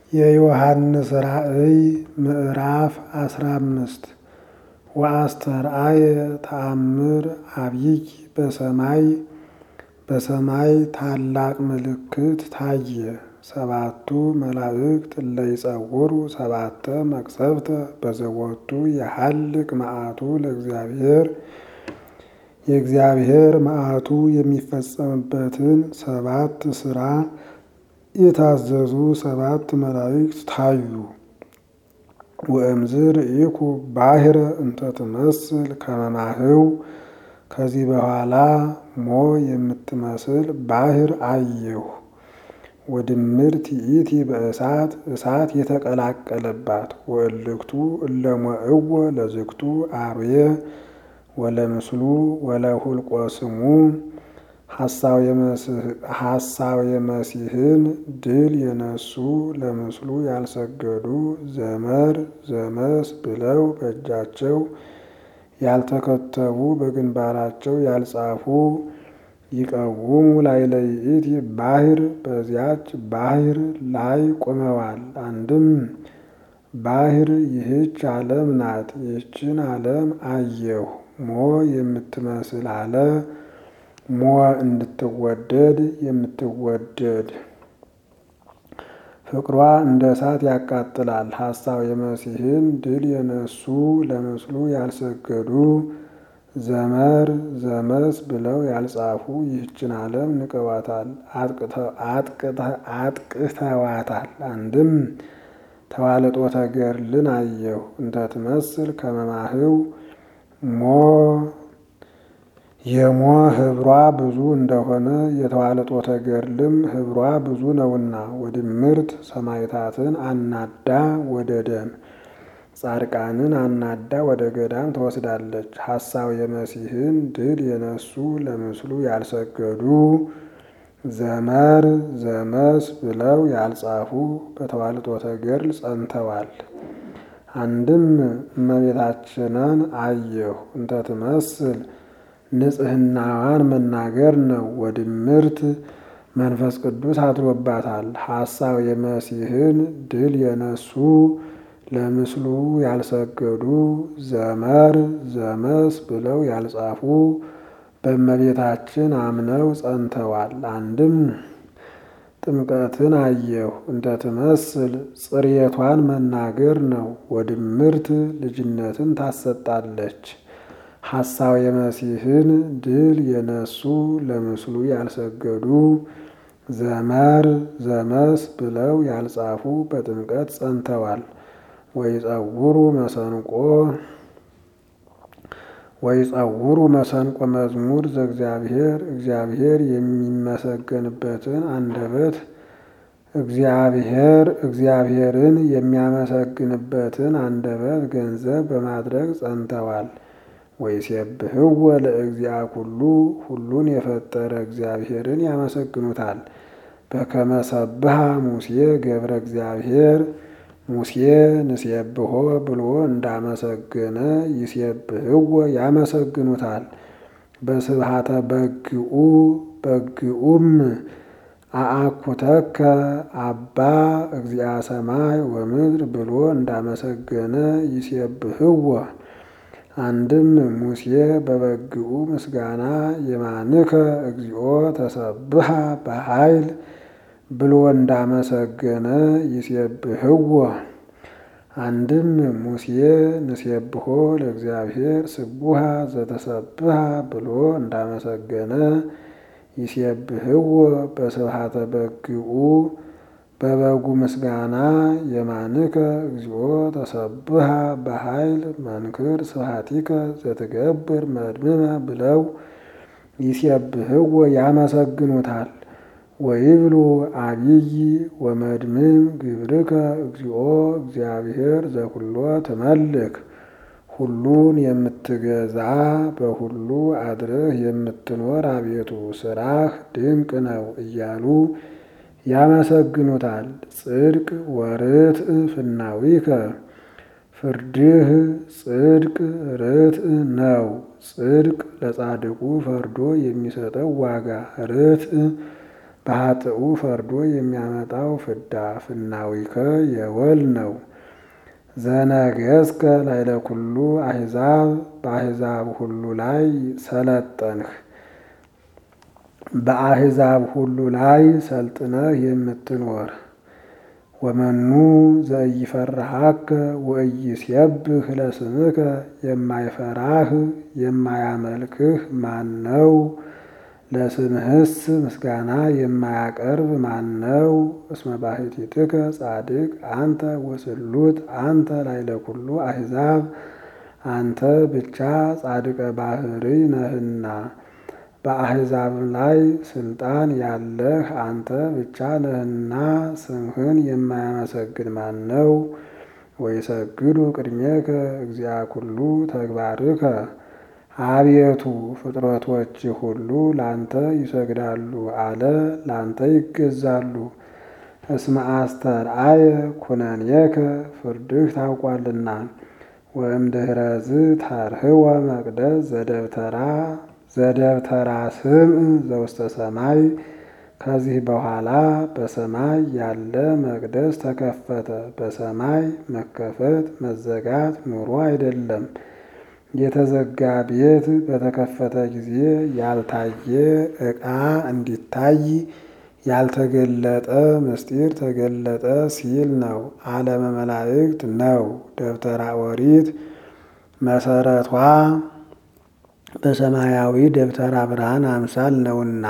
የዮሐንስ ራእይ ምዕራፍ አስራ አምስት ወአስተርአየ ተአምር አብይ በሰማይ በሰማይ ታላቅ ምልክት ታየ። ሰባቱ መላእክት እለ ይጸውሩ ሰባተ መቅሰፍተ በዘወቱ የሐልቅ መዓቱ ለእግዚአብሔር የእግዚአብሔር መዓቱ የሚፈጸምበትን ሰባት ስራ የታዘዙ ሰባት መላእክት ታዩ። ወእምዝ ርኢኩ ባሕረ እንተ ትመስል ከመ ማህው ከዚህ በኋላ ሞ የምትመስል ባሕር አየሁ። ወድምር ትኢቲ በእሳት እሳት የተቀላቀለባት ወእልክቱ እለሞእወ ለዝግቱ አርዌ ወለምስሉ ወለሁልቆ ስሙ ሐሳው የመሲህን ድል የነሱ ለምስሉ ያልሰገዱ ዘመር ዘመስ ብለው በእጃቸው ያልተከተቡ በግንባራቸው ያልጻፉ ይቀውሙ ላዕለ ይእቲ ባሕር በዚያች ባሕር ላይ ቆመዋል። አንድም ባሕር ይህች ዓለም ናት። ይህችን ዓለም አየሁ። ሞ የምትመስል አለ ሞ እንድትወደድ የምትወደድ ፍቅሯ እንደ እሳት ያቃጥላል። ሐሳው የመሲህን ድል የነሱ ለምስሉ ያልሰገዱ ዘመር ዘመስ ብለው ያልጻፉ ይህችን ዓለም ንቀዋታል፣ አጥቅተዋታል። አንድም ተዋልጦተ ገድልን አየሁ እንተ ትመስል ከመ ማህው ሞ የሞ ህብሯ ብዙ እንደሆነ የተዋልጦተ ገድልም ህብሯ ብዙ ነውና ወድምርት ሰማዕታትን አናዳ ወደ ደም ጻድቃንን አናዳ ወደ ገዳም ትወስዳለች። ሐሳው የመሲህን ድል የነሱ ለምስሉ ያልሰገዱ ዘመር ዘመስ ብለው ያልጻፉ በተዋልጦተ ገድል ጸንተዋል። አንድም እመቤታችንን አየሁ እንተ ትመስል ንጽሕናዋን መናገር ነው። ወድምርት መንፈስ ቅዱስ አድሮባታል። ሐሳው የመሲህን ድል የነሱ ለምስሉ ያልሰገዱ ዘመር ዘመስ ብለው ያልጻፉ በእመቤታችን አምነው ጸንተዋል። አንድም ጥምቀትን አየሁ እንተ ትመስል ጽርየቷን መናገር ነው። ወድምርት ልጅነትን ታሰጣለች። ሐሳው የመሲህን ድል የነሱ ለምስሉ ያልሰገዱ ዘመር ዘመስ ብለው ያልጻፉ በጥምቀት ጸንተዋል። ወይጸውሩ መሰንቆ ወይጸውሩ መሰንቆ መዝሙር ዘእግዚአብሔር እግዚአብሔር የሚመሰገንበትን አንደበት እግዚአብሔር እግዚአብሔርን የሚያመሰግንበትን አንደበት ገንዘብ በማድረግ ጸንተዋል። ወይሴብሕዎ ለእግዚአ ኩሉ ሁሉን የፈጠረ እግዚአብሔርን ያመሰግኑታል። በከመ ሰብሐ ሙሴ ገብረ እግዚአብሔር ሙሴ ንሴብሖ ብሎ እንዳመሰገነ ይሴብሕዎ ያመሰግኑታል። በስብሐተ በግኡ በግኡም አአኩተከ አባ እግዚአ ሰማይ ወምድር ብሎ እንዳመሰገነ ይሴብሕዎ አንድም ሙሴ በበግኡ ምስጋና የማንከ እግዚኦ ተሰብሐ በኃይል ብሎ እንዳመሰገነ ይሴብሕዎ አንድም ሙሴ ንሴብሖ ለእግዚአብሔር ስቡሐ ዘተሰብሐ ብሎ እንዳመሰገነ ይሴብሕዎ በስብሐተ በግኡ በበጉ ምስጋና የማንከ እግዚኦ ተሰብሐ በኃይል መንክር ስብሐቲከ ዘትገብር መድምመ ብለው ይሴብሕዎ ያመሰግኑታል። ወይብሉ አብይ ወመድምም ግብርከ እግዚኦ እግዚአብሔር ዘኩሎ ትመልክ ሁሉን የምትገዛ በሁሉ አድረህ የምትኖር አቤቱ ስራህ ድንቅ ነው እያሉ ያመሰግኑታል። ጽድቅ ወርትዕ ፍናዊከ ፍርድህ ጽድቅ ርትዕ ነው። ጽድቅ ለጻድቁ ፈርዶ የሚሰጠው ዋጋ ርትዕ በኃጥኡ ፈርዶ የሚያመጣው ፍዳ ፍናዊከ የወል ነው። ዘነገስከ ላይለ ኩሉ አሕዛብ በአሕዛብ ሁሉ ላይ ሰለጠንህ። በአሕዛብ ሁሉ ላይ ሰልጥነህ የምትኖር ወመኑ ዘኢይፈርሃከ ወኢይሴብህ ለስምከ የማይፈራህ የማያመልክህ ማን ነው? ለስምህስ ምስጋና የማያቀርብ ማን ነው? እስመ ባሕቲትከ ጻድቅ አንተ ወስሉጥ አንተ ላይለ ኩሉ አሕዛብ አንተ ብቻ ጻድቀ ባሕርይ ነህና በአሕዛብም ላይ ስልጣን ያለህ አንተ ብቻ ነህና ስምህን የማያመሰግን ማን ነው? ወይሰግዱ ቅድሜከ እግዚአ ኩሉ ተግባርከ አቤቱ ፍጥረቶች ሁሉ ላንተ ይሰግዳሉ አለ ላንተ ይገዛሉ። እስመ አስተርአየ ኩነኔከ ፍርድህ ታውቋልና። ወእምድኅረዝ ታርህወ መቅደስ ዘደብተራ ዘደብተራ ስምዕ ዘውስተ ሰማይ ከዚህ በኋላ በሰማይ ያለ መቅደስ ተከፈተ። በሰማይ መከፈት መዘጋት ኑሮ አይደለም። የተዘጋ ቤት በተከፈተ ጊዜ ያልታየ ዕቃ እንዲታይ ያልተገለጠ ምስጢር ተገለጠ ሲል ነው። ዓለመ መላእክት ነው። ደብተራ ኦሪት መሰረቷ በሰማያዊ ደብተራ ብርሃን አምሳል ነውና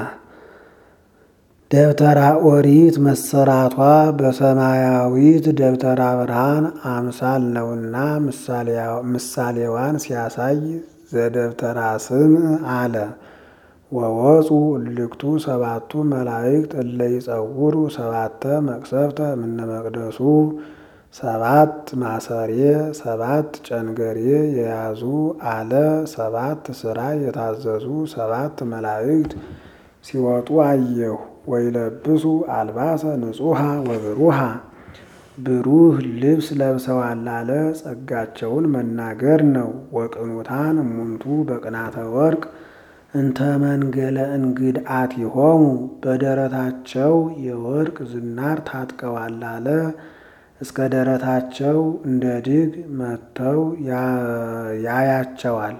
ደብተራ ኦሪት መሰራቷ በሰማያዊት ደብተራ ብርሃን አምሳል ነውና ምሳሌዋን ሲያሳይ ዘደብተራ ስምዕ አለ። ወወፁ እልክቱ ሰባቱ መላእክት እለ ይጸውሩ ሰባተ መቅሰፍተ እምነ መቅደሱ ሰባት ማሰሬ ሰባት ጨንገሬ የያዙ አለ። ሰባት ስራ የታዘዙ ሰባት መላእክት ሲወጡ አየሁ። ወይለብሱ አልባሰ ንጹሐ ወብሩሃ ብሩህ ልብስ ለብሰዋል አለ። ጸጋቸውን መናገር ነው። ወቅኑታን እሙንቱ በቅናተ ወርቅ እንተ መንገለ እንግድአት ይሆሙ በደረታቸው የወርቅ ዝናር ታጥቀዋል አለ። እስከ ደረታቸው እንደ ድግ መጥተው ያያቸዋል።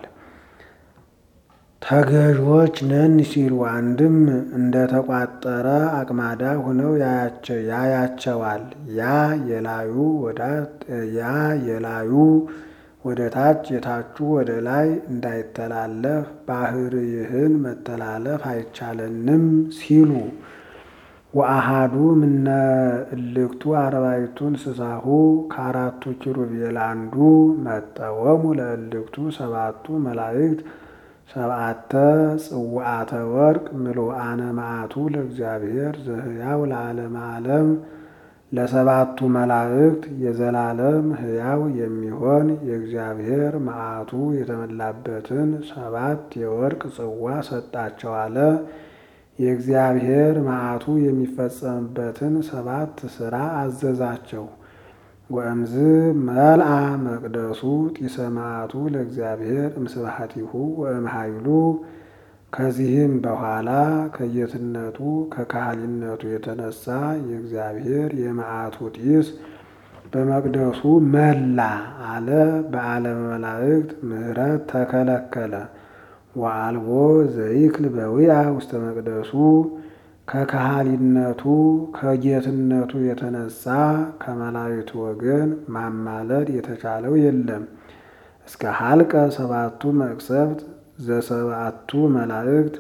ተገዦች ነን ሲሉ አንድም እንደ ተቋጠረ አቅማዳ ሆነው ያያቸዋል። ያ የላዩ ያ የላዩ ወደ ታች የታቹ ወደ ላይ እንዳይተላለፍ ባሕርይህን መተላለፍ አይቻለንም ሲሉ ወአሃዱ ምነ እልክቱ አርባዕቱ እንስሳሁ ከአራቱ ኪሩቤል አንዱ መጠወሙ ለእልክቱ ሰባቱ መላእክት ሰብአተ ጽዋዓተ ወርቅ ምሉአነ መዓቱ ለእግዚአብሔር ዘህያው ለዓለመ ዓለም ለሰባቱ መላእክት የዘላለም ሕያው የሚሆን የእግዚአብሔር መዓቱ የተመላበትን ሰባት የወርቅ ጽዋ ሰጣቸው አለ። የእግዚአብሔር መዓቱ የሚፈጸምበትን ሰባት ሥራ አዘዛቸው። ወእምዝ መልአ መቅደሱ ጢሰ መዓቱ ለእግዚአብሔር እምስብሐቲሁ ወእምኃይሉ ከዚህም በኋላ ከጌትነቱ ከካህሊነቱ የተነሳ የእግዚአብሔር የመዓቱ ጢስ በመቅደሱ መላ አለ። በዓለመ መላእክት ምሕረት ተከለከለ። ወአልቦ ዘይክል በዊአ ውስተ መቅደሱ ከካህሊነቱ ከጌትነቱ የተነሳ ከመላእክቱ ወገን ማማለድ የተቻለው የለም። እስከ ሀልቀ ሰባቱ መቅሰፍት ዘሰባቱ መላእክት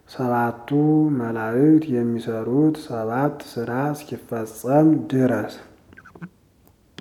ሰባቱ መላእክት የሚሰሩት ሰባት ስራ እስኪፈጸም ድረስ